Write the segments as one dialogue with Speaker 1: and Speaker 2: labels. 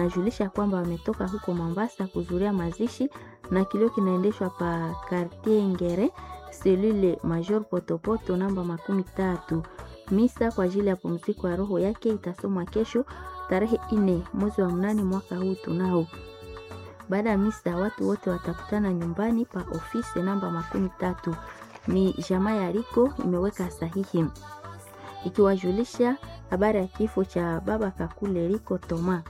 Speaker 1: wanajulisha kwamba wametoka huko Mombasa kuzuria mazishi na kilio kinaendeshwa pa Quartier Ngere selule Major Potopoto namba makumi tatu. Misa kwa ajili ya pumziko ya roho yake itasomwa kesho tarehe ine mwezi wa mnane mwaka huu tunao. Baada ya misa, watu wote watakutana nyumbani pa ofisi namba makumi tatu. Ni jamaa ya Riko imeweka sahihi ikiwajulisha habari ya kifo cha baba Kakule Riko Toma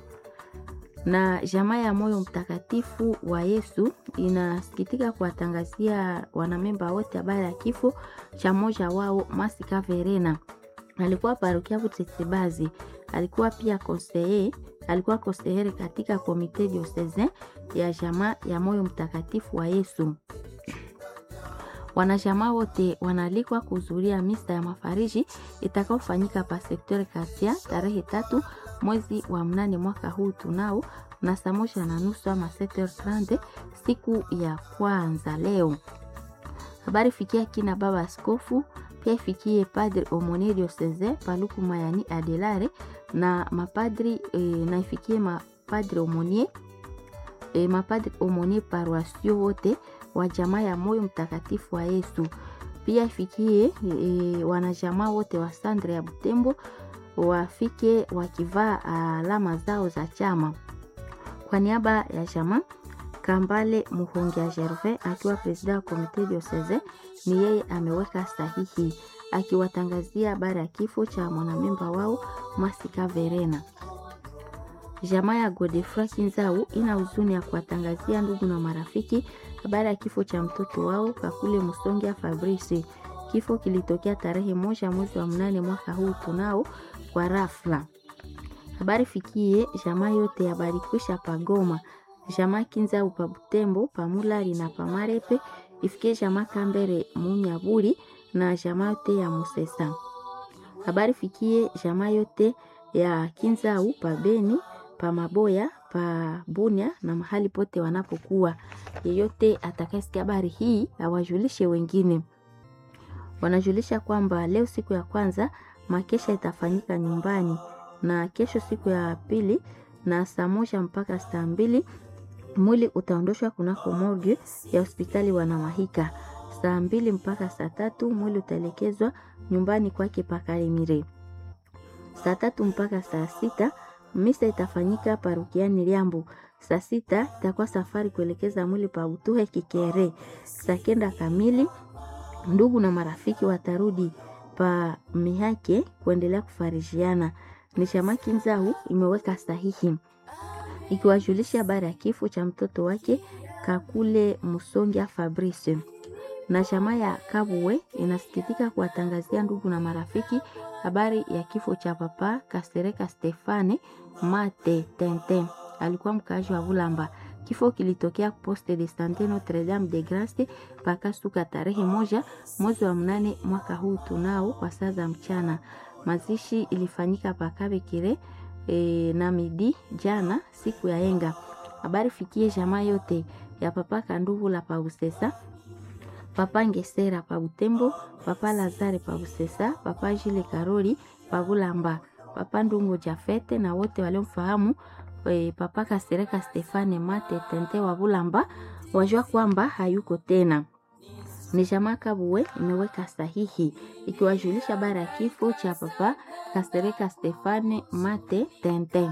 Speaker 1: na jamaa ya Moyo Mtakatifu wa Yesu inasikitika kuwatangazia wanamemba wote habari ya kifo cha mmoja wao Masika Verena. Alikuwa parokia Butetsebazi, alikuwa pia konseye, alikuwa konsehere katika komite diocesain ya jamaa ya Moyo Mtakatifu wa Yesu. Wanajamaa wote wanaalikwa kuhudhuria misa ya mafariji itakaofanyika pa sekteur Kasia tarehe tatu mwezi wa mnane mwaka huu tunao na saa moja na nusu ama 7h30 siku ya kwanza leo. Habari fikia kina baba askofu pia ifikie padre Omonie Diocese Paluku Mayani Adelare na mapadri e, na ifikie mapadre Omonie e, mapadri Omonie paroisio wote wa jamaa ya Moyo Mtakatifu wa Yesu. Pia ifikie e, wanajamaa wote wa Sandre ya Butembo wafike wakivaa alama zao za chama. Kwa niaba ya jamaa Kambale Muhongia Gervais akiwa presida wa komite diocese, ni yeye ameweka sahihi akiwatangazia habari ya kifo cha mwanamemba wao Masika Verena. Jamaa ya Godefroy Kinzau ina huzuni ya kuwatangazia ndugu na marafiki habari ya kifo cha mtoto wao Kakule Musongia Fabrice. Kifo kilitokea tarehe moja mwezi wa mnane mwaka huu tunao kwa rafla. Habari fikie jamaa yote ya Barikwisha Pagoma, jamaa Kinzau pa Butembo, Pamulari na Pamarepe, ifikie jamaa Kambere Munyaburi na jamaa yote ya Musesa. Habari fikie jamaa yote ya Kinzau pa Beni, pa Maboya, pa Bunia na mahali pote wanapokuwa. Yeyote atakayesikia habari hii awajulishe wengine. Wanajulisha kwamba leo siku ya kwanza makesha itafanyika nyumbani na kesho siku ya pili na saa moja mpaka saa mbili mwili utaondoshwa kunako morgue ya hospitali Wanamahika. Saa mbili mpaka saa tatu mwili utaelekezwa nyumbani kwake Pakalemire. Saa tatu mpaka saa sita misa itafanyika parukiani Liambo. Saa sita itakuwa safari kuelekeza mwili pa Utuhe Kikere. Saa kenda kamili ndugu na marafiki watarudi pa Mihake kuendelea kufarijiana. Ni chama Kinzau imeweka sahihi ikiwajulisha habari ya kifo cha mtoto wake Kakule Musongia Fabrice. Na chama ya Kabuwe inasikitika kuwatangazia ndugu na marafiki habari ya kifo cha papa Kasereka Stefane Mate Tente, alikuwa mkaaji wa Bulamba. Kifo kilitokea poste de sante Notre Dame de Grace pakasuka tarehe moja mwezi wa mnane mwaka huu tunao kwa saa za mchana. Mazishi ilifanyika Pakabekire e, na midi jana siku ya enga. Habari fikie jamaa yote ya papa Kanduvu la Pausesa, papa Ngesera pa Butembo, papa Lazare pa Busesa, papa Jile Karoli pa Bulamba, papa Ndungu Jafete na wote waliomfahamu e, papa Kasereka Stefane Mate Tente wa Bulamba wajua kwamba hayuko tena. Ni jamaa Kabuwe imeweka sahihi ikiwajulisha bara ya kifo cha papa Kasereka Stefane Mate Tente.